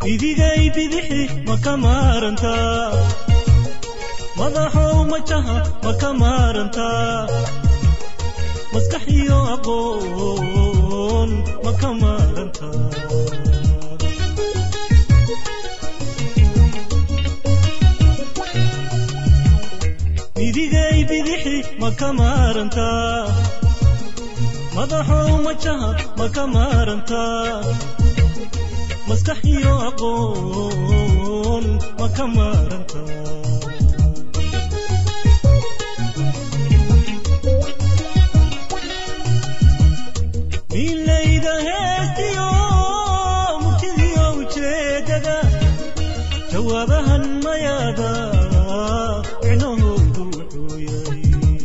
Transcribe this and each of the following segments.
idigay bidixi ma ka maarantaa madaxow majaha ma ka maarantaa maskax iyo aqoon ma ka maarantaa idigay bidixi ma ka maarantaa madaxow majaha ma ka maarantaa maskax iyo aqoon ma ka maarantaa milayda heestiyo murtidiyo ujeedada jawaabahan mayaada micnahoodu wuxuu yahay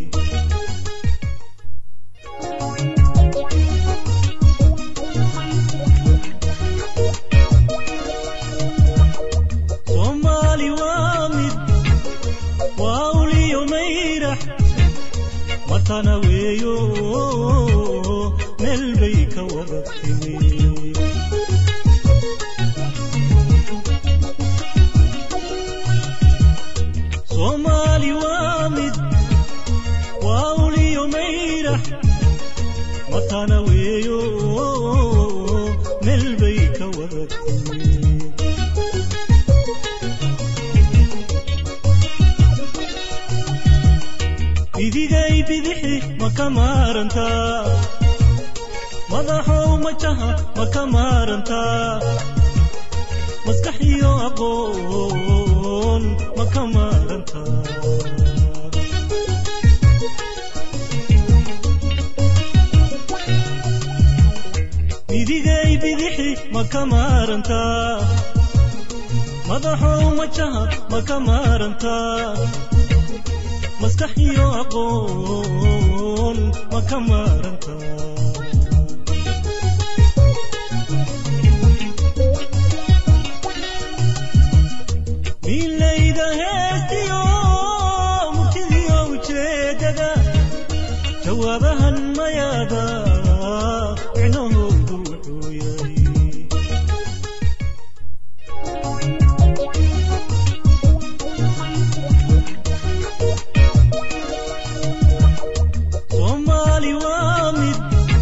soomaali waa mid waa uliyo mayrax matana weeyo meel bay ka wada timi soomaali waa mid waa uliyo mayrax matana weeyo meel bay ka wada timi idigay bidixi ma ka maarantaa madaxow majaha ma ka maarantaa maskax iyo aqoon ma ka maarantaa idigay bidixi ma ka maarantaa madaxow majaha ma ka maarantaa maskax iyo aqoon ma ka maarantaa milayda heestiyo murtidiyo ujeedada jawaabahan mayaada micnahoodu wuxuu yahay soomaali waa mid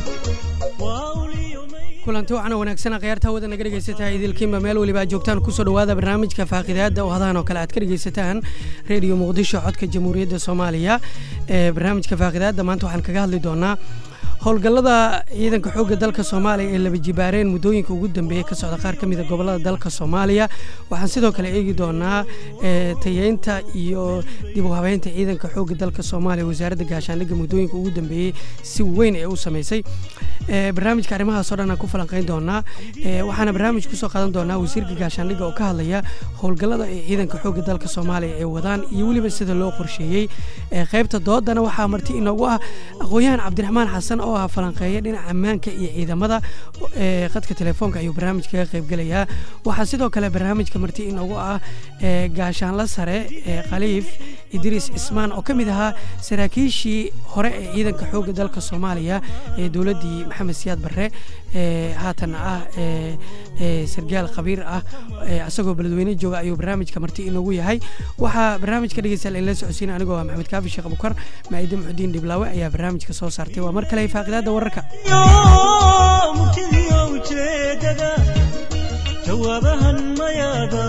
waa uliyo may kulanti waxaana wanaagsan khiyaarta hawada naga dhegaysataa idilkiinba meel weliba aad joogtaan kusoo dhawaada barnaamijka faaqidaada oo hadahan oo kale aad ka dhegaysataan reediyo muqdisho codka jamhuuriyadda soomaaliya ee barnaamijka faaqidaada maanta waxaan kaga hadli doonaa howlgallada ciidanka xoogga dalka soomaaliya ee laba jibaareen muddooyinka ugu dambeeyey ka socda qaar ka mid a gobollada dalka soomaaliya waxaan sidoo kale eegi doonaa ee, tayeynta iyo dib u habeynta ciidanka xoogga dalka soomaaliya wasaaradda gaashaandhigga muddooyinka ugu dambeeyey si weyn ee u samaysay ee, barnaamijka arrimahaas oo dhan aan ku falanqayn doonaa ee, waxaana barnaamij kusoo qaadan doonaa wasiirka gaashaandhigga oo ka hadlaya howlgallada ay ciidanka xoogga dalka soomaaliya ay wadaan iyo weliba sida loo qorsheeyey ee, qaybta doodana waxaa marti inoogu ah aqoon-yahan cabdiraxmaan xasan oo ah falanqeeya dhinaca ammaanka iyo ciidamada ee qadka telefoonka ayuu barnaamijka kaga qaybgelayaa waxaa sidoo kale barnaamijka marti inoogu ah ee gaashaanla sare ee khaliif idriis cismaan oo ka mid ahaa saraakiishii hore ee ciidanka xoogga dalka soomaaliya ee dowladdii maxamed siyaad barre ee haatan ah ee ee sargaal khabiir ah ee isagoo beledweyne jooga ayuu barnaamijka marti inoogu yahay waxaa barnaamijka dhegeystayaal inla socodsiina anigoo ah maxamed kaafi sheekh abukar maaide muxudiin dhiblaawe ayaa barnaamijka soo saartay waa mar kale faaqidaada wararka iyo murtidiyo ujeedada jawaabahan mayaada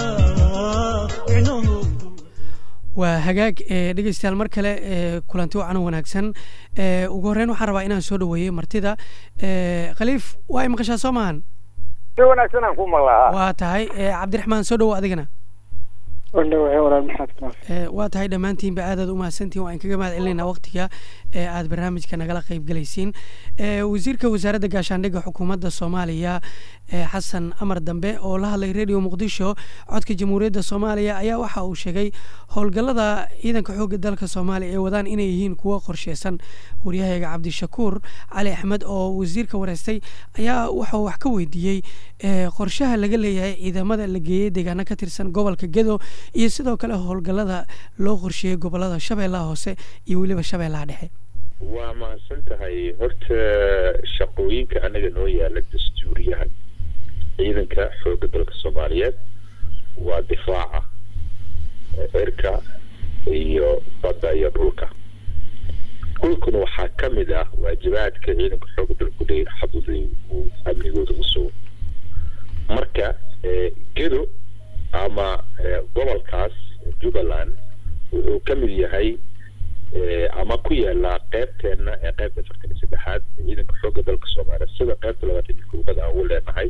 micnahoodu waa hagaag ee dhegeystayaal mar kale ee kulanti wacan oo wanaagsan ee ugu horreyn waxaan rabaa inaan soo dhaweeyey martida ee khaliif waa i maqashaa soo maahan si wanaagsan aan ku maqlaa waa tahay ee cabdiraxmaan soo dhawo adigana waldhawahay walaal maxaad ka ee waa tahay dhammaantiinba aadaad u mahadsantihin waan kaga mahad celinaynaa waqtiga ee aad barnaamijka nagala qayb galaysiin ee wasiirka wasaaradda gaashaandhigga xukuumadda soomaaliya ee xasan amar dambe oo la hadlay radio muqdisho codka jamhuuriyadda soomaaliya ayaa waxa uu sheegay howlgallada ciidanka xoogga dalka soomaaliya ee wadaan inay yihiin kuwo qorsheysan waryahayga cabdishakuur cali axmed oo wasiirka wareystay ayaa waxauu wax ka weydiiyey ee qorshaha laga leeyahay ciidamada la geeyey deegaano ka tirsan gobolka gedo iyo sidoo kale howlgallada loo qorsheeyey gobolada shabeellaha hoose iyo weliba shabeellaha dhexe waa mahadsan tahay horta shaqooyinka anaga noo yaala dastuuriyaha ciidanka ciidanka xoogga dalka soomaaliyeed waa difaaca cirka iyo badda iyo dhulka dhulkuna waxaa ka mid ah waajibaadka ciidanka xoogga dalku leeyahay xaduday uu amnigooda u sugo marka gedo ama gobolkaas jubbaland wuxuu ka mid yahay ama ku yaala qeybteena ee qeybta afartan iyo saddexaad ciidanka xoogga dalka soomaaliya sida qeybta labaatan iyo koowaad aan ugu leenahay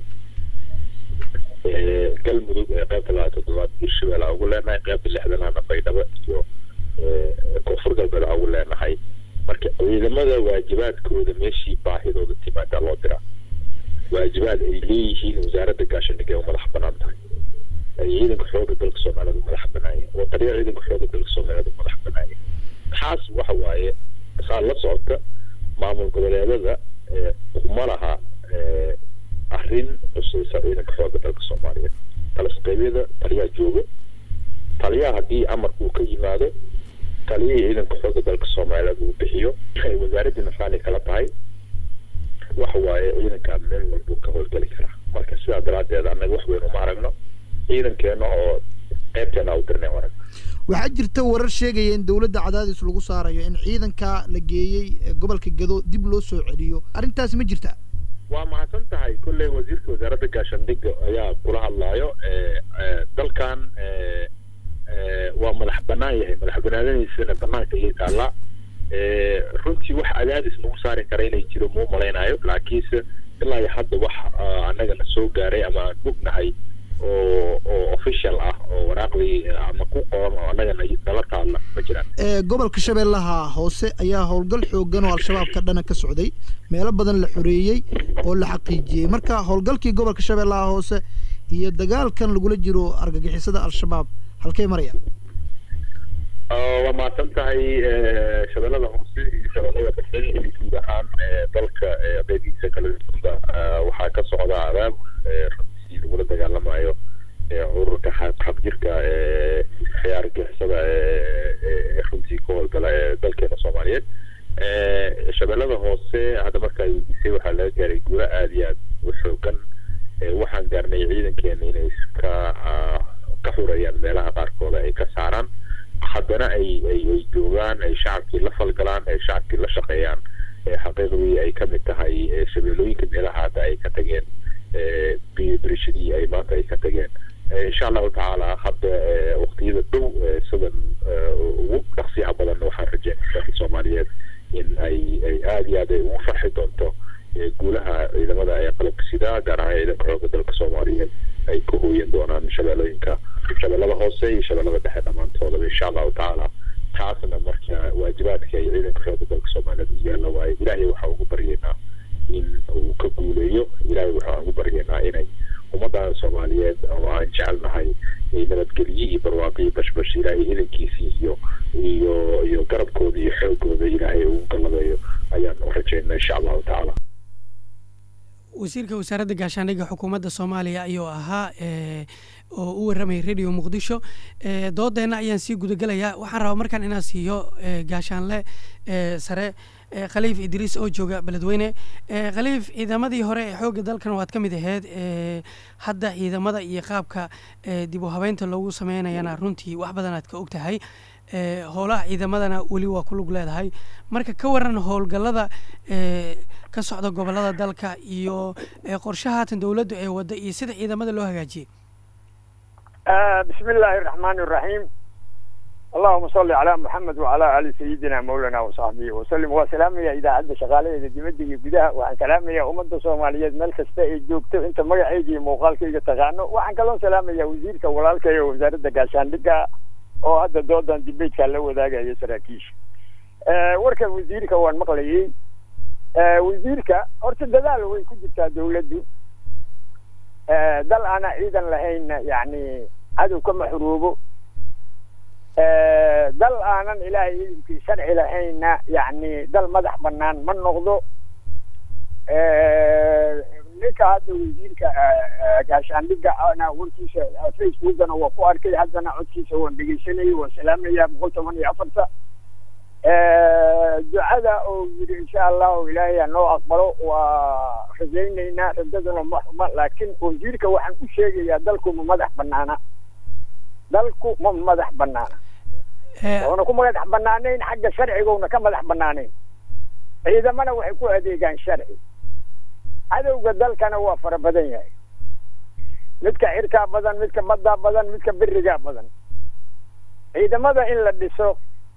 galmudug ee qeybta labaatan toddobaad hirshabelle aan ugu leenahay qeybta lixdanaana baydhabo iyo koonfur galbeed aan ugu leenahay marka ciidamada waajibaadkooda meeshii baahidooda timaadaa loo diraa waajibaad ay leeyihiin wasaaradda gaashaandhigga u madax banaan tahay ay ciidanka xoogga dalka soomaaliyeed u madax banaayeen wataliya ciidanka xoogga dalka soomaaliyeed u madax banaayeen taas waxa waaye saa la socota maamul goboleedada kuma laha arrin khusaysa ciidanka xoogga dalka soomaaliyeed talasqebyada taliyaa jooga taliyaha haddii amarka uu ka yimaado taliyihii ciidanka xoogga dalka soomaaliyeed uu bixiyo wasaaraddii nafaani kala tahay waxa waaye ciidankaa meel walbuu ka howlgeli karaa marka sidaa daraaddeed annaga wax weyn uma aragno ciidankeena oo qeybteena u dirnay arag waxaa jirta warar sheegaya in dowladda cadaadis lagu saarayo in ciidanka la geeyey gobolka gado dib loo soo celiyo arrintaasi ma jirta waa mahadsan tahay kolley wasiirka wasaaradda gaashaandhigga ayaa kula hadlaayo dalkan waa madax banaan yahay madax banaanadiisana banaanka ayay taallaa runtii wax cadaadis nagu saari kara inay jiro muu malaynayo laakiinse ilaa iyo hadda wax annagana soo gaaray ama aan ognahay oo oo official ah oo waraaqdii ama ku qoran oo annagana nala taalla ma jiraan gobolka shabeellaha hoose ayaa howlgal xoogan oo al-shabaab ka dhana ka socday meelo badan la xoreeyey oo la xaqiijiyey marka howlgalkii gobolka shabeellaha hoose iyo dagaalkan lagula jiro argagixisada al-shabaab halkay marayaan waa mahadsan tahay shabeellada hoose iyo shabeellada dhexe iyo guud ahaan dalka qeybihiisa kala duwanda waxaa ka socda abaabul runtii lagula dagaalamayo ururka xaqjirka ee argixisada ee runtii ka howlgala ee dalkeena soomaaliyeed shabeellada hoose hadda markaa weydiisay waxaa laga gaaray guulo aada iyo aad u xoogan waxaan gaarnay ciidankeena inay ka ka xurayaan meelaha qaarkooda ay ka saaraan haddana ay ay ay joogaan ay shacabkii la falgalaan ay shacabkii la shaqeeyaan xaqiiqdii ay ka mid tahay shabeellooyinka meelaha hadda ay ka tageen birishadii ay maanta ay ka tageen insha allahu tacaala hadda waqtiyada dhow sidan ugu dhaqsiyaha badan waxaan rajeynaya dalka soomaaliyeed in ay ay aada iyo aad ay ugu farxi doonto guulaha ciidamada ee qalabka sidaa gaar ahaan ciidanka xoogga dalka soomaaliyeed ay ka hooyan doonaan shabeellooyinka shabeellada hoose iyo shabeellada dhexe dhammaantoodaba insha allahu tacaala taasna marka waajibaadka ay ciidanka xoogga dalka soomaaliyeed u yaalla waaye ilaahay waxaa ugu baryaynaa in uu ka guuleeyo ilaahay waxaan ugu baryaynaa inay ummaddan soomaaliyeed oo aan jecelnahay nabadgelye iyo barwaaqo iyo bashbash ilaahay idankiisii iyo iyo iyo garabkooda iyo xoogooda ilaahay ugu gallabeeyo ayaan u rajaynaa insha allahu tacaala wasiirka wasaaradda gaashaandhigga xukuumadda soomaaliya ayuu ahaa oo u warramayay radio muqdisho doodeenna ayaan sii gudagelayaa waxaan rabaa markaan inaan siiyo gaashaanle sare khaliif idriis oo jooga beledweyne khaliif ciidamadii hore ee xoogga dalkan waad ka mid aheyd hadda ciidamada iyo qaabka dib u habeynta loogu sameynayana runtii wax badan aad ka og tahay howlaha ciidamadana weli waa ku lug leedahay marka ka waran howlgallada ka socda gobolada dalka iyo qorshahaatan dowladdu ee wadda iyo sida ciidamada loo hagaajiyey بسم الله الرحمن الرحيم اللهم صل على محمد وعلى ال سيدنا مولانا وصحبه وسلم وسلام يا اذا عد شغاله dibadda iyo gudaha waxaan salaamayaa ummadda soomaaliyeed meel kasta ay joogto inta magacayga iyo muuqaalkayga taqaano waxaan kaloo salaamayaa wasiirka walaalkay oo wasaaradda gaashaandhigga oo hadda doodan dibeedka la wadaagaya saraakiisha warka wasiirka waan maqlayay wasiirka horta dadaal way ku jirtaa dawladdu dal aana ciidan lahaynna yacni cadow kama xuroobo dal aanan ilaahay ciidankii sharci lahaynna yacni dal madax banaan ma noqdo ninka hadda wasiirka gaashaandhigga ana warkiisa facebookana waa ku arkay haddana codkiisa waan dhegeysanayay waan salaamayaa boqol toban iyo afarta ducada oo yidhi insha allahu ilaahay ha noo aqbalo waa rajaynaynaa rajaduna ma xuma laakiin wasiirka waxaan u sheegayaa dalku ma madax banaana dalku ma madax banaana Eh, oona ku madax banaanayn xagga sharcigoona ka madax banaanayn ciidamana waxay ku adeegaan sharci cadowga dalkana waa fara badan yahay midka xirkaa badan midka baddaa badan midka berigaa badan ciidamada in la dhiso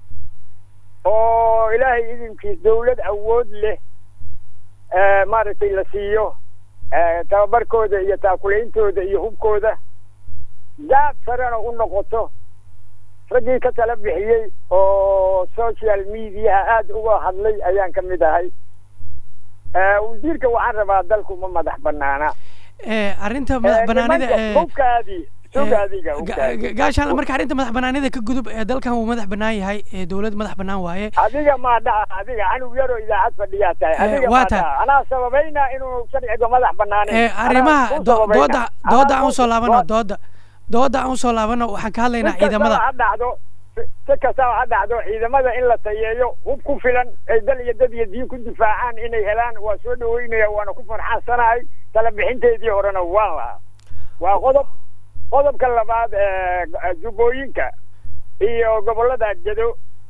oo ilaahay idinkiis dawlad awood leh eh, maaragtay la siiyo eh, tababarkooda iyo taakulaintooda iyo hubkooda daad sarena u noqoto raggii ka tala bixiyey oo social mediaha aada uga hadlay ayaan ka mid ahay Eh, wasiirka waxaan rabaa dalku ma madax banaana eh, arrinta madax banaanida nimanka eh, hubkaadii hubkaadiga ga- hubkaadi ga- gaashaan marka arrinta madax banaanida ka gudub ee dalkan wuu madax banaan yahay ee dowlad madax banaan waaye adiga maa dhaca adiga canug yaroo idaacad fadhiyaa tahay Eh, adiga waa maa tahay. dhaca anaa sababayna inuu sharciga madax banaanayn Eh, arrimaha Anaa ku do- sababayna. dooda dooda Anaa aan ku- usoo laabano waa- dooda dooda aan usoo laabano waxaan ka hadlaynaa si kastaba ciidamada ha dhacdo si- si kastaba ha dhacdo ciidamada in la tayeeyo hub ku filan ay dal iyo dad iyo diin ku difaacaan inay helaan waa soo dhaweynaya waana ku farxansanahay tala bixinteedii horena waan lahaa waa qodob qodobka labaad ee jubbooyinka iyo gobollada jado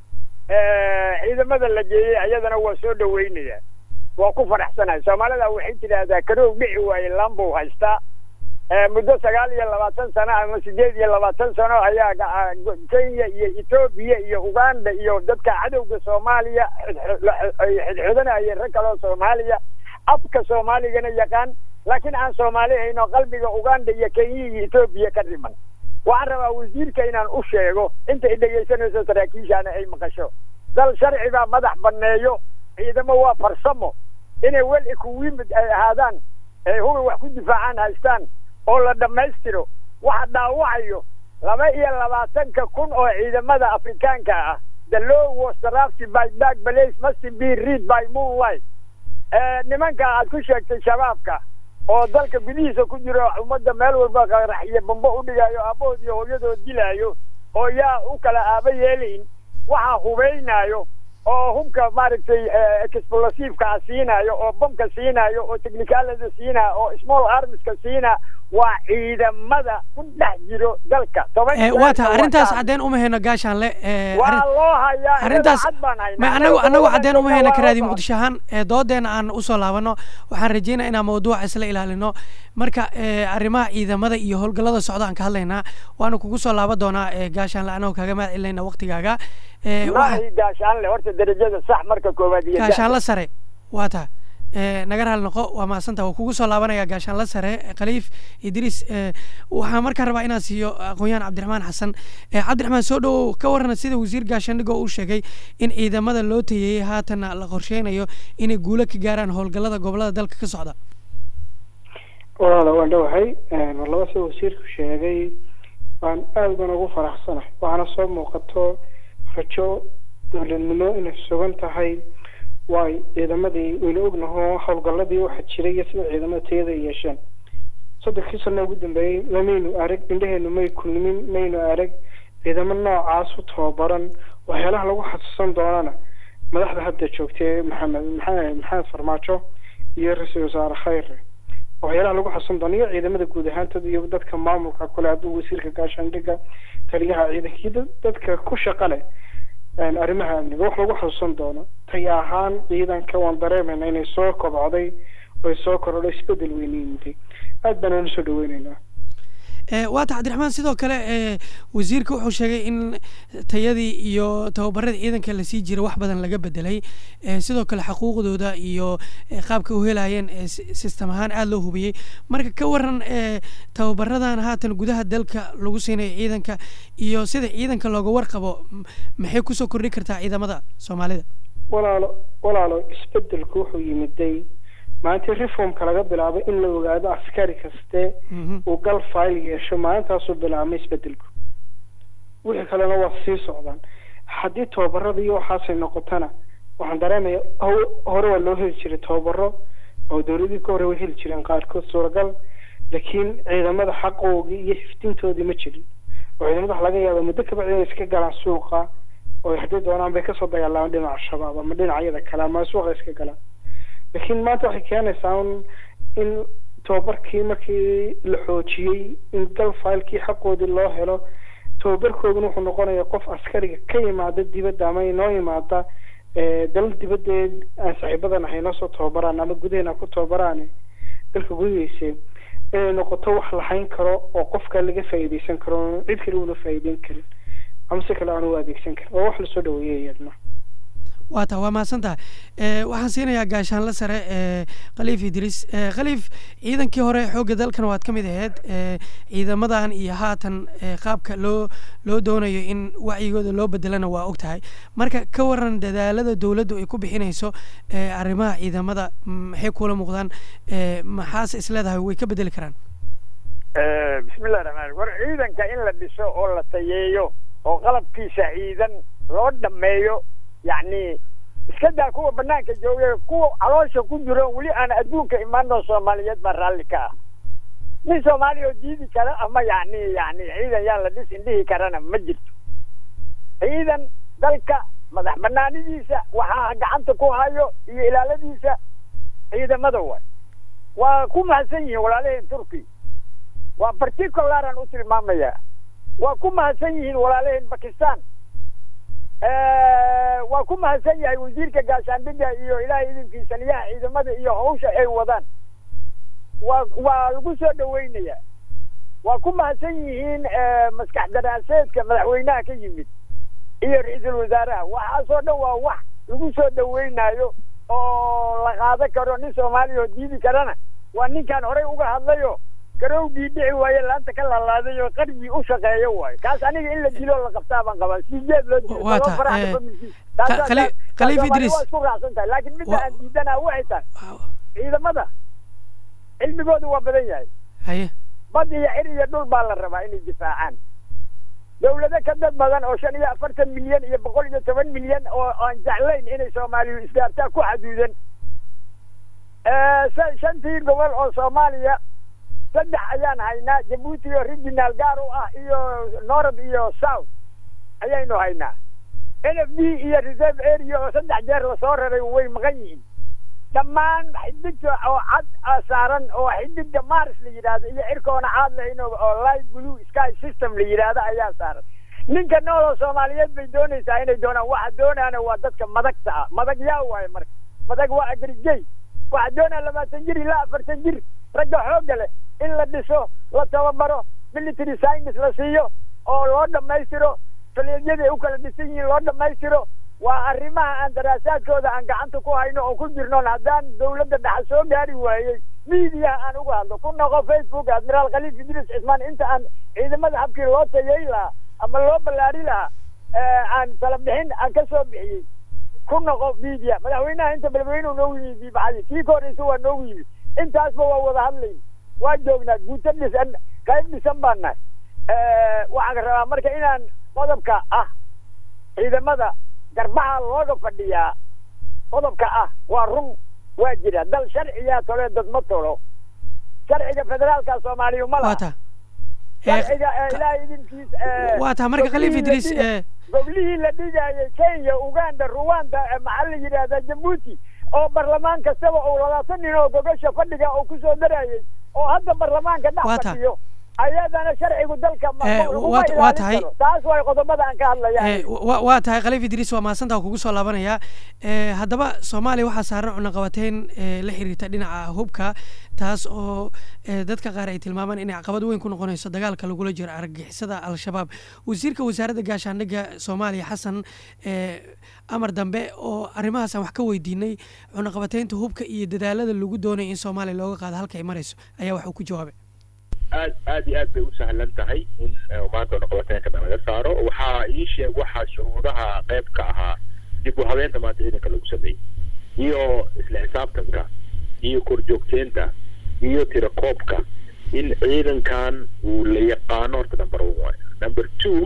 ee, ciidamada la geeyey ayadana waa soo dhaweynaya waa ku faraxsanahay soomaalida waxay tidhaahdaa karoog dhici waaye lambuu haystaa ee, muddo sagaal iyo labaatan sano ama sideed iyo labaatan sano ayaa ga- go- kenya iyo etoobiya iyo uganda iyo dadka cadowga soomaaliya xidx- ay xidxidhanayeen rag kaloo soomaaliya afka soomaaligana yaqaan laakiin aan soomaali hayno qalbiga uganda iyo kenya iyo etoobiya ka dhiman waxaan rabaa wasiirka inaan u sheego inta ay dhegaysanayso saraakiishaana ay maqasho dal sharci baa madax banneeyo ciidamo waa farsamo inay wel ikuwimid ay ahaadaan ay hubi wax ku difaacaan haystaan oo la dhammaystiro waxa dhaawacayo laba iyo labaatanka kun oo ciidamada afrikaanka ah the law was drafted by back place must be read by moonlight Eh, nimanka aad ku sheegtay shabaabka oo dalka gudihiisa ku jiro ummadda meel walba qaraxiyo bambo u dhigayo aabahood iyo hooyadood dilaayo oo yaa u kala aaba yeelayn waxaa hubaynayo oo hubka maaragtay eh, explosiveka siinayo oo bamka siinayo oo technicalada siinayo oo small armska siina waa ciidamada ku dhex jiro dalka toban Eh, waa tahay jeer arrintaas wataan. caddeyn uma hayno gaashaanle eh, waa arrin- loo hayaa arrintaas cad baan haynaa ma anagu anagu caddeyn uma hayno Waa karaadi loo muqdisho ahaan ee doodeena aan usoo laabano waxaan rajeynaya inaan mawduuca isla ilaalino marka eh, arrimaha ciidamada iyo howlgallada socda aan ka hadlaynaa waana kugu soo laaban doonaa eh, gaashaanle anagoo kaaga mahad celinayna waqtigaaga Eh, waxa- maahi gaashaanle horta derajada sax marka koowaad iyo gaashaanla sare waa tahay Eh, naga raali noqo waa mahadsanta waa kugu soo laabanaya gaashaanla sare eh, khaliif idriis eh, waxaan markaan rabaa inaan siiyo aqoon-yahan cabdiraxmaan xasan Eh, cabdiraxmaan soo dhowow ka warran sida wasiir gaashaandhig oo uu sheegay in ciidamada loo tayeeyey haatanna la qorsheynayo inay guulo ka gaaraan howlgallada gobolada dalka ka socda walaala waan dhowahay mar laba sida wasiirku sheegay waan aada baan ugu faraxsanahay waxaana soo muuqato rajo dowladnimo inay sugan tahay waay ciidamadii waynu ognaho howlgalladii waxa jiray iyo sida ciidamada tayada ay yeesheen soddonkii sano ugu dambeeyey lamaynu arag indheheenu may kulmin maynu arag ciidamo noocaas u tababaran waxyaalaha lagu xasuusan doonana madaxda hadda joogtay maxamed maxamed maxamed farmaajo iyo ra-iisul wasaare khayre waxyaalaha lagu xasuusan doono iyo ciidamada guud ahaantooda iyo dadka maamulka kule hadduu wasiirka gaashaandhigga taliyaha ciidanka iyo dad- dadka ku shaqa leh een, arrimaha amniga wax lagu xasuusan doono tay ahaan ciidanka waan dareemayna inay soo kobcday oy soo korodho isbedel weyna yimiday aad baan uuna soo dhaweyneynaa Eh, waa tahay cabdiraxmaan sidoo kale eh, wasiirka wuxuu sheegay in tayadii iyo tababaradii ciidanka lasii jira wax badan laga bedelay Eh, sidoo kale xuquuqdooda iyo eh, qaabka u helayeen eh, si- system ahaan aada loo hubiyey marka ka waran eh, tababaradan haatan gudaha dalka lagu siinayo ciidanka iyo sida ciidanka looga warqabo m- maxay kusoo kordhi kartaa ciidamada soomaalida walaalo walaalo isbedelku wuxuu yimiday maalintii reformka laga bilaabay in la ogaado askari kaste Mhm. uu gal file yeesho maalintaasuu bilaabmay isbedelku wixii kalena waa sii socdaan haddii tababarada iyo waxaasay noqotana waxaan dareemaya ho- hore waa loo heli jiray tababaro oo dowladii ka hore way heli jireen qaarkood suuragal laakiin ciidamada xaqoogii iyo xifdintoodii ma jirin oo ciidamada waxa laga yaaba muddo kabacdi inay iska galaan suuqa oo haddii doonaan bay kasoo dagaalamaan dhinaca shabaab ama dhinacyada kale ama suuqa iska galaan laakiin maanta waxay keenaysaa un in tababarkii markii la xoojiyey in dal faylkii xaqoodii loo helo tababarkooduna wuxuu noqonaya qof askariga ka yimaada dibadda ama inoo yimaada eh, dalal dibadeed aan saaxiibadan ahay noo soo tababaraan ama gudaheena ku tababaraan dalka gudihiisa inay noqoto wax lahayn karo oo qofka laga faa'iidaysan karo cid kale una faa'iideyn karin ama si kale aan u adeegsan karin waa wax lasoo dhaweeyay iyadna waa taa waa mahadsan tahay Eh, waxaan siinayaa gaashaanle sare eh, khaliif idriis Eh, khaliif ciidankii hore xoogga dalkan waad ka mid ahayd Eh, ciidamadan iyo haatan eh, qaabka loo loo doonayo in wacyigooda loo bedelana waa og tahay marka ka waran dadaalada dowladdu ay ku bixinayso eh, arrimaha ciidamada mm, maxay kula muuqdaan Eh, maxaase isleedahay way ka bedeli karaan bismillahi raxmaan war ciidanka in la dhiso oo la tayeeyo oo qalabkiisa ciidan loo dhameeyo yacni iska daa kuwa banaanka jooga kuwa caloosha ku jiro weli aan adduunka imaanoo soomaaliyeed baa raalli ka ah nin soomaaliya oo diidi kara ama yacni yacni ciidan yaan la dhis indhihi karana ma jirto ciidan dalka madax banaanidiisa waxaa gacanta ku hayo iyo ilaaladiisa ciidamada waay waa ku mahadsan yihiin walaalaheen turki waa particularaan u tilmaamayaa waa ku mahadsan yihiin walaalaheen bakistan waa ku mahadsan yahay wasiirka gaashaandhigga iyo ilaahay idinkiisa liyaha ciidamada iyo hawsha ay wadaan waa waa lagu soo dhaweynayaa waa ku mahadsan yihiin maskax daraaseedka madaxweynaha ka yimid iyo ra-iisul wasaaraha waxaasoo dhan waa wax lagu soo dhaweynayo oo la qaado karo nin soomaaliya oo diidi karana waa ninkaan horey uga hadlayo garowgii dhici waaye laanta ka lalaaday oo qarbi u shaqeeyo waayo kaas aniga in la dilo la qabtaa baan qabaa sijeed loo dilo Waa laba tahay, faraha eh, familkiisa. Ka- Taas- Khali- taas- Khaliif taas Idris. waa isku raacsan tahay laakiin midda Wa- aan diidanaa waxay tahay ciidamada cilmigoodu waa badan yahay haye bad iyo cir iyo dhul baa la rabaa inay difaacaan dawlado ka dad badan oo shan iyo afartan milyan iyo boqol iyo toban milyan oo aan jeclayn inay soomaaliyu isgaartaa ku xaduudan Eh, sa- shantii gobol oo soomaaliya saddex ayaan haynaa jabuuti oo regional gaar u ah iyo north iyo south ayaynu haynaa n f d iyo reserve area oo saddex jeer lasoo raray way maqan yihiin dhammaan xidigta oo cad ah saaran oo xidiga mars la yidhaahdo iyo cirkoona caad lahayn oo- oo light blue sky system la yidhaahdo ayaa saaran ninka nool oo soomaaliyeed bay doonaysaa inay doonaan waxa doonaana waa dadka madagta ah madag yaa waaye marka madag waa agrigey waxa doonaa labaatan jir ilaa afartan jir ragga xoogga leh in la dhiso la tababaro military science la siiyo oo loo dhammaystiro faleedyada u kala dhisan yihiin loo dhammaystiro waa arrimaha aan daraasaadkooda aan gacanta ku hayno oo ku jirnoon haddaan dawladda dhexa soo gaari waayey miidiyaha aan uga hadlo ku noqo facebook admiraal khaliif idris cismaan inta aan ciidamada habkii loo tayey lahaa ama loo ballaari lahaa eh, aan tala bixin aan ka soo bixiyey ku noqo media madaxweynaha inta madaxweynuhu noogu yimid diibaxadii kii ka horreysa waa noogu yimid intaasba waa wada hadlayn waa joognaa guuto dhisan qayb dhisan baan nahay waxaan rabaa marka inaan qodobka ah ciidamada garbaha looga fadhiyaa qodobka ah waa run waa jira dal sharciyaa tole dad ma tolo sharciga federaalka soomaaliya ma waa laha taa sharciga eh, ilaahay idinkiis eh, waa taa marka khaliif goblihii la idriis dhiga- eh, goblihii la dhigayay kenya uganda ruwanda eh, maxaa la yidhahdaa jabuuti oo barlamaan kastaba uu labaatan nin oo gogasha fadhiga uu kusoo darayay oo hadda barlamaanka dhex Waa taa. fadhiyo ayadana sharcigu dalka ma- Eh, laguma waa- waa ilaalin tahay. karo. taas way qodobada aan ka hadlaya Eh, wa- waa tahay khaliif idriis waa mahadsantaa kugu soo laabanayaa Eh, haddaba soomaaliya waxaa saaran cunaqabateyn eh, la xiriirta dhinaca hubka taas oo eh, dadka qaar ay tilmaamaan inay caqabad weyn ku noqonayso dagaalka lagula jiro argagixisada al-shabaab wasiirka wasaaradda gaashaandhigga soomaaliya xasan eh, amar dambe oo arrimahaas aan wax ka weydiinay cunaqabateynta hubka iyo dadaalada lagu doonaya in soomaaliya looga qaado halka ay marayso ayaa wax uu ku jawaabay aad aad iyo aad bay u sahlan tahay in eh, maanta noqobateenkana laga saaro waxaa ii sheeg waxaa shuruudaha qayb ka ahaa dib u habeenta maanta ciidanka lagu sameeyey iyo isla xisaabtanka iyo korjoogteenta iyo tirakoobka in ciidankan uu la yaqaano horta number one waayo number two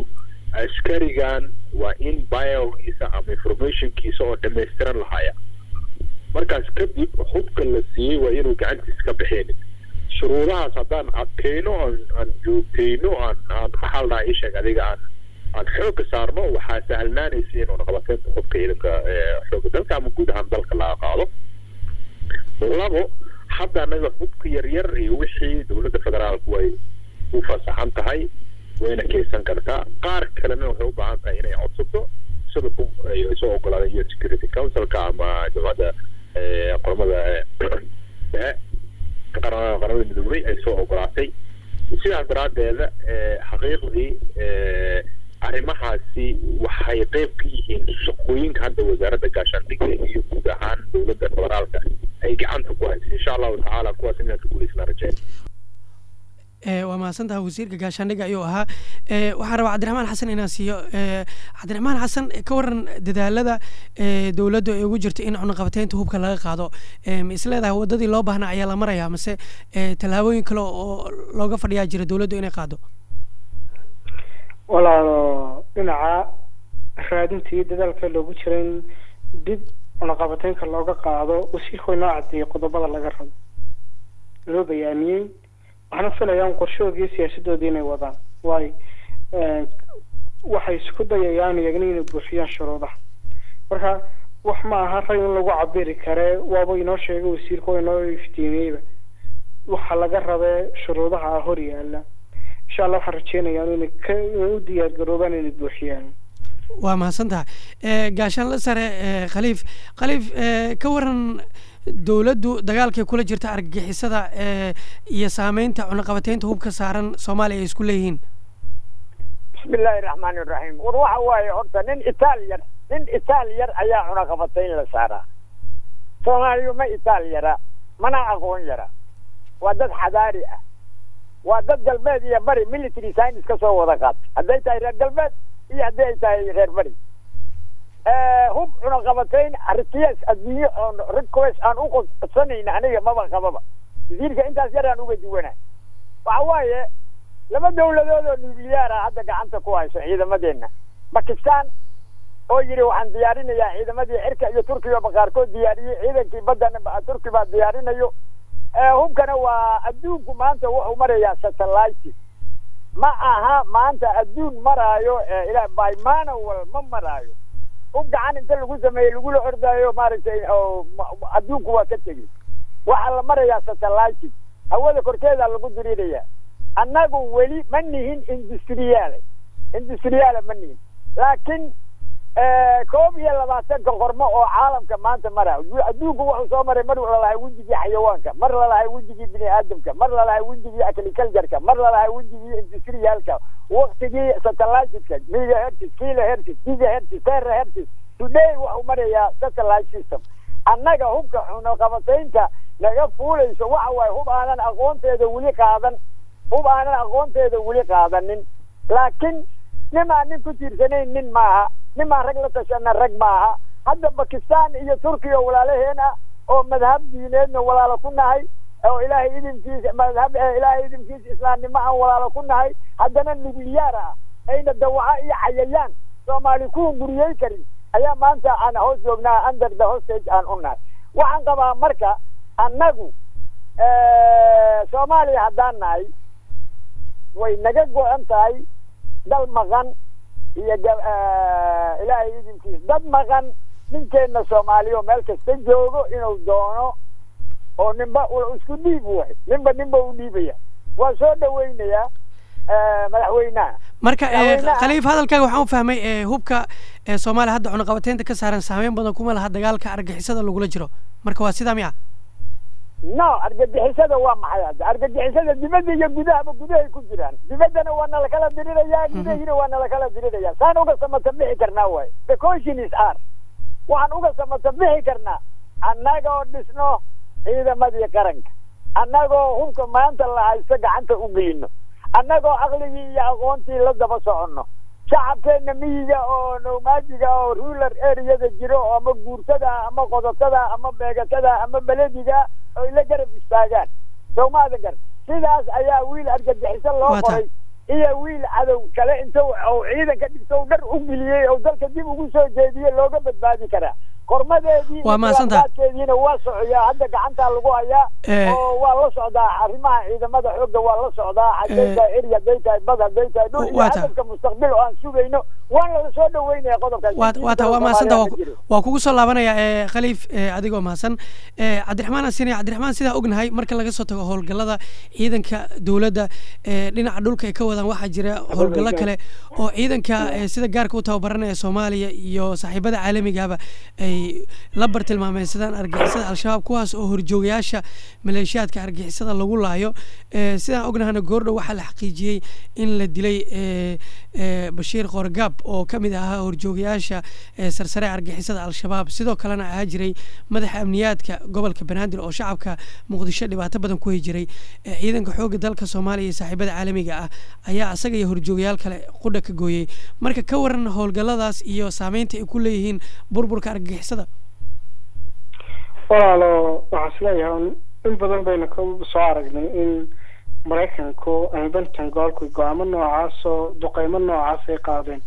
askarigan waa in biogiisa ama informationkiisa oo dhammaystiran lahaya markaas kadib hubka la siiyey waa inuu gacantiisa ka bixeenin shuruudahaas haddaan adkayno aan aan joogtayno aan aan maxaa la dhahaa ii sheeg adiga aan aan xoogga saarno waxaa sahlanaanaysa in cunaqabateynta hubka ciidanka xoogga dalka ama guud ahaan dalka laga qaado labo hadda anaga hubka yaryar iyo wixii dowladda federaalku way u fasaxan tahay wayna keysan kartaa qaar kalena waxay u baahan tahay inay codsato sida ku ay soo ogolaadeen u security councilka ama jamacadda qormada dhexe qaramada midoobay ay soo ogolaatay sidaas daraaddeeda xaqiiqdii arrimahaasi waxay qeyb ka yihiin shaqooyinka hadda wasaaradda gaashaandhigga iyo guud ahaan dowladda federaalka ay gacanta ku haysa insha allahu tacaala kuwaas inaan ka guulaysnaa rajeen waa mahadsantaha wasiirka gaashaandhigga ayuu ahaa waxaan rabaa cabdiraxmaan xasan inaan siiyo cabdiraxmaan xasan ka waran dadaalada dowladdu ay ugu jirto in cunaqabateynta hubka laga qaado ma isleedahay wadadii loo baahnaa ayaa la marayaa mase tallaabooyin kale oo looga fadhiyaa jira dowladdu inay qaado walaalo dhinaca raadinta iyo dadaalka loogu jira in dib cunaqabateynka looga qaado wasiirku way noo cadeeyey qodobada laga rabo loo bayaamiyey waxaana filayaan qorshahoodii iyo siyaasadoodii inay wadaan waayo waxay isku dayayaan iyagna inay buuxiyaan shuruudaha marka wax ma aha rag in lagu cabiri kare waaba inoo sheegay wasiirku waa inoo iftiimiyeyba waxa laga rabee shuruudaha hor yaala insha allah waxaan rajeynayaa inay ka inay u diyaar garoobaan inay buuxiyaan waa mahadsantaha gaashaanla sare khaliif khaliif ka waran dowladdu dagaalkay kula jirta argagixisada iyo saameynta cunaqabateynta hubka saaran soomaaliya ay isku leeyihiin bismi illaahi raxmaani raxiim war waxa waaye horta nin itaal yar nin itaal yar ayaa cunaqabatayn la saaraa soomaaliyu ma itaal yara mana aqoon yara waa dad xadaari ah waa dad galbeed iyo bari military science ka soo wada qaata hadday tahay reer galbeed iyo haddii ay tahay reer bari hub cunaqabatayn aritiyaas adduunye oon request aan u qodsanayna aniga maba qababa wasiirka intaas yar aan uga duwana waxa waaye laba dawladood oo nuclear ah hadda gacanta ku hayso ciidamadeenna bakistan oo yidhi waxaan diyaarinayaa ciidamadii cirka iyo turkiga ba qaarkood diyaariyey ciidankii baddana turki baa diyaarinayo hubkana waa adduunku maanta wuxuu marayaa satellite ma aha maanta adduun maraayo ila by manual ma maraayo hub gacan inta lagu sameeyey lagula ordaayo maaragtay adduunku waa ka tegey waxaa la marayaa satellite hawada korkeeda lagu diriiraya annagu weli ma nihin industriyaale industriyaale ma nihin laakiin koob iyo labaatanka qormo oo caalamka maanta mara adduunku wuxuu soo maray mar lalahay wejigii xayawaanka mar lalahay wejigii bini aadamka mar lalahay wejigii agricultureka mar lalahay wejigii industriyaalka waktigii satelliteka megahertis kilohertis gigahertis terahertis today wuxuu marayaa satellite system annaga hubka cunaqabataynta laga fuulayso waxa waaye hub aanan aqoonteeda weli qaadan hub aanan aqoonteeda weli qaadanin laakiin nimaan nin ku tiirsanayn nin maaha nimaan rag la tashana rag maaha hadda bakistan iyo turkiya walaalaheen ah oo madhab diineedna walaalo ku nahay oo ilaahay idinkiisa madhab ilaahay idinkiisa islaamnimo aan walaalo ku nahay haddana nuclear ah ayna dawaco iyo cayayaan soomaali kuwan guriyey karin ayaa maanta aan hoos joognaa under the hostage aan u nahay waxaan qabaa marka annagu soomaaliya haddaan nahay way naga go-an tahay dal maqan iyo ilaahay idinkiisa dad maqan ninkeenna soomaaliya meel kasta joogo inuu doono oo ninba isku dhiib waay ninba ninba u dhiibaya waa soo dhaweynayaa madaxweynaha marka khaliif hadalkaaga waxaan u fahmay hubka soomaaliya hadda cunaqabateynta ka saaran saameyn badan kuma laha dagaalka argixisada lagula jiro marka waa sidaa miya no argagixisada waa maxay hadda argagixisada dibadda iyo gudahaba gudahay ku jiraan dibaddana waa nala kala dirirayaa gudahina waa nala kala diriraya saan uga samata bixi karnaa waay the question is r waxaan uga samata bixi karnaa annagoo dhisno ciidamadii qaranka annagoo hubka maanta la haysto gacanta u gelino annagoo aqligii iyo aqoontii la daba soconno shacabkeenna miyiga oo nomadiga oo rular areada jiro ama guurtada ama qodotada ama beegatada ama belediga oy la garab istaagaan sowmaada gar sidaas ayaa wiil argagixiso loo qoray iyo wiil cadow kale inta ciidanka dhigto dhan u geliyey oo dalka dib ugu soo jeediyey looga badbaadi karaa qormadeedii Waa mahadsantahay. keediina waa socoyaa hadda gacantaa lagu hayaa Eh. oo waa la socdaa arrimaha ciidamada xoogga waa la socdaa hadday Eh. tahay eri hadday tahay bad hadday tahay dhul iyo Waa tahay. hadafka mustaqbil oo aan sugayno waan la soo dhaweynaya qodobkaas waa waa taa waa mahadsan Soomaaliya taa ma jiro. waa kugu soo laabanaya ee khaliif ee adigoo mahadsan ee cabdiraxmaan asine cabdiraxmaan sidaa ognahay marka laga soo tago howlgallada ciidanka dowladda ee dhinaca dhulka ay ka wadaan waxaa jira howlgallo kale oo ciidanka ee sida gaarka u tababaranaya soomaaliya iyo saaxiibada caalamigaba ay la bartilmaameysadaan argixisada al-shabaab kuwaas oo horjoogayaasha maleeshiyaadka argixisada lagu laayo ee sidaan ognahana goordhow waxaa la xaqiijiyey in la dilay ee ee bashiir qoorgaab oo ka mid ahaa horjoogayaasha ee sarsare argixisada al-shabaab sidoo kalena ahaa jiray madaxa amniyaadka gobolka banaadir oo shacabka muqdisho dhibaato badan ku jiray ee ciidanka xoogga dalka soomaaliya iyo saaxiibada caalamiga ah ayaa asaga iyo horjoogayaal kale qudha ka gooyey marka ka waran howlgalladaas iyo saameynta ay ku leeyihiin burburka argixisada walaalo waxaan isleeyahay un in badan baynu ka soo aragnay in maraykanku ama pentagonku go-aamo noocaasoo duqeymo noocaas ay qaadeen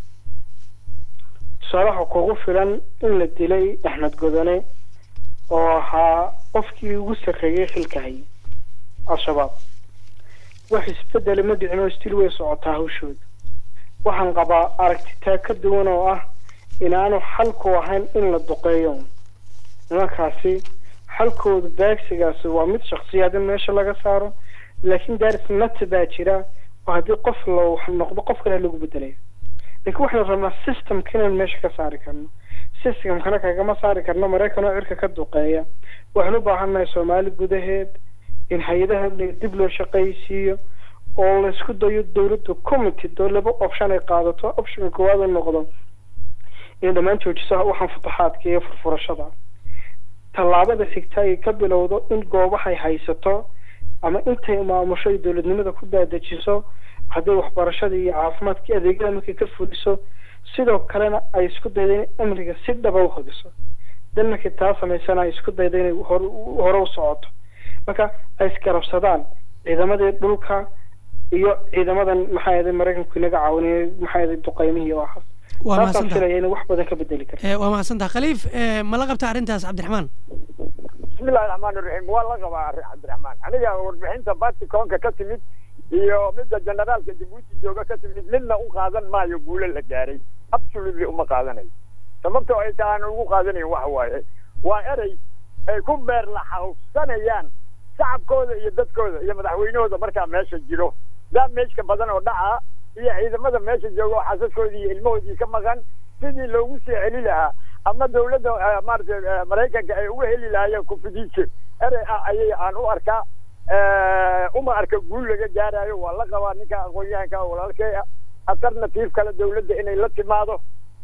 tusaale waxaa kugu filan in la dilay axmed godone oo ahaa qofkii ugu sarreeyey xilka hayay al-shabaab wax isbedeli ma dhicin oo stil way socotaa hawshooda waxaan qabaa aragtitaa ka duwan oo ah inaanu xalku ahayn in la duqeeyo nimankaasi xalkooda baagsigaasi waa mid shaksiyaad in meesha laga saaro laakiin daaris nati baa jira oo haddii qof la wax noqdo qof kale lagu bedelaya laakiin waxaynu rabnaa systemka inaan meesha ka saari karno systemkana kagama saari karno maraykan oo cirka ka duqeeya waxaan u baahannahay soomaali gudaheed in hay-adaha dib loo shaqaysiiyo oo laysku dayo dowladda committee doo laba option ay qaadato optionka koowaad uu noqdo inay dhammaan joojiso waxaan futuxaadka iyo furfurashada tallaabada xigta ay ka bilowdo in goobahay haysato ama intay maamusho ay dowladnimada ku daadajiso hadday waxbarashada iyo caafimaadka adeegyada markay ka fuliso sidoo kalena ay isku dayda in amniga si dhaba u hubiso dan markay taa samaysana ay isku dayda inay hor hore u socoto marka ay isgarabsadaan ciidamadii dhulka iyo ciidamadan maxaa yaday maraykanku inaga caawinaya maxaa yaday duqeymihii oo ahaas waa taasaan mahadsantaha filaya inay wax badan ka bedeli karto ee waa mahadsantaha khaliif ee ma la qabta arrintaas cabdiraxmaan bismillahi raxmaan iraxiim waa la qabaa arrin cabdiraxmaan aniga warbixinta baticoonka ka timid iyo midda generaalka jabuuti jooga ka timid midna u qaadan maayo guulo la gaaray absolutely uma qaadanayo sababtoo ay tahay aan ugu qaadanayn waxa waaye waa erey ay ku beer laxawsanayaan shacabkooda iyo dadkooda iyo madaxweynahooda markaa meesha jiro daamejka badan oo dhaca iyo ciidamada meesha jooga oo xasaskoodii iyo ilmahoodii ka maqan sidii loogu soo celi lahaa ama dawladda eh, maaragtay eh, maraykanka ay uga heli lahaayeen kufidiisho erey ah ayay aan u arkaa Eh, uma arka guul laga gaarayo waa la qabaa ninka aqoon-yahanka oo walaalkay ah alternative kale dawladda inay la timaado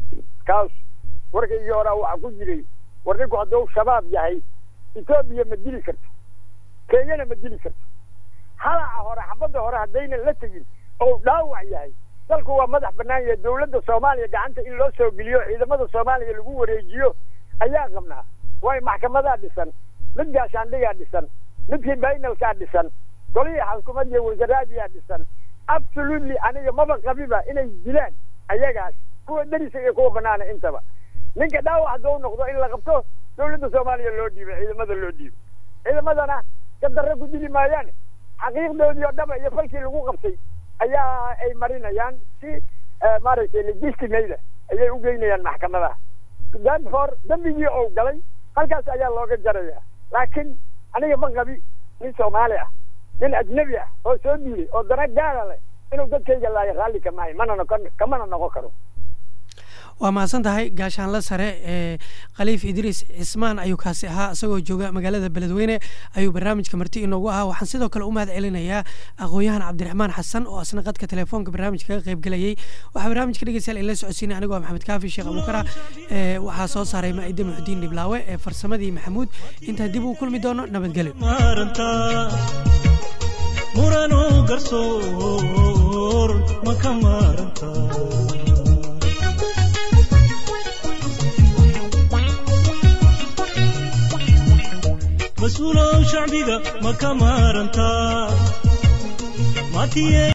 kaas warkaygii horaa waxaa ku jiray war ninku hadduu shabaab yahay etoobiya ma dili karto kenyana ma dili karto halaca hore xabadda hore haddaynan la tegin oo dhaawac yahay dalku waa madax bannaan yahay dawladda soomaaliya gacanta in loo soo geliyo ciidamada soomaaliya lagu wareejiyo ayaa qabnaa waayo maxkamadaa dhisan mid gaashaandhigaa dhisan midkii baynalkaa dhisan golihii xukuumad iyo wasaraadiyaa dhisan absolutely aniga maba qabiba inay dilaan ayagaas kuwa deriska iyo kuwa banaana intaba ninka dhaawac hadduu noqdo in la qabto dawladda soomaaliya loo dhiibo ciidamada loo dhiibo ciidamadana ka darre ku dili maayaan xaqiiqdoodii oo dhaba iyo falkii lagu qabtay ayaa ay marinayaan si eh, maaragtay legistimayda ayay u geynayaan maxkamadaha therefore dembigii ou galay halkaas ayaa looga jaraya laakiin aniga ma qabi nin soomaali ah nin ajnabi ah oo soo diilay oo dana gaara leh inuu dadkayga laayo raalli ka maayo mana noqon kamana noqon karo waa mahadsan tahay gaashaanle sare ee khaliif idriis cismaan ayuu kaasi ahaa isagoo jooga magaalada beledweyne ayuu barnaamijka marti inoogu ahaa waxaan sidoo kale u mahad celinayaa aqoon-yahan cabdiraxmaan xasan oo asna qadka telefoonka barnaamijka kaga qayb gelayay waxaa barnaamijka dhegeystayaal ila socodsiinay anigoo ah maxamed kaafi sheekh abukara ee waxaa soo saaray maa'ide muxudiin dhiblaawe ee farsamadii maxamuud intaa dib uu kulmi doono nabadgelyo maarantaa murano garsoor ma ka maarantaa mas-uulow shacbiga ma ka maarantaa maatiye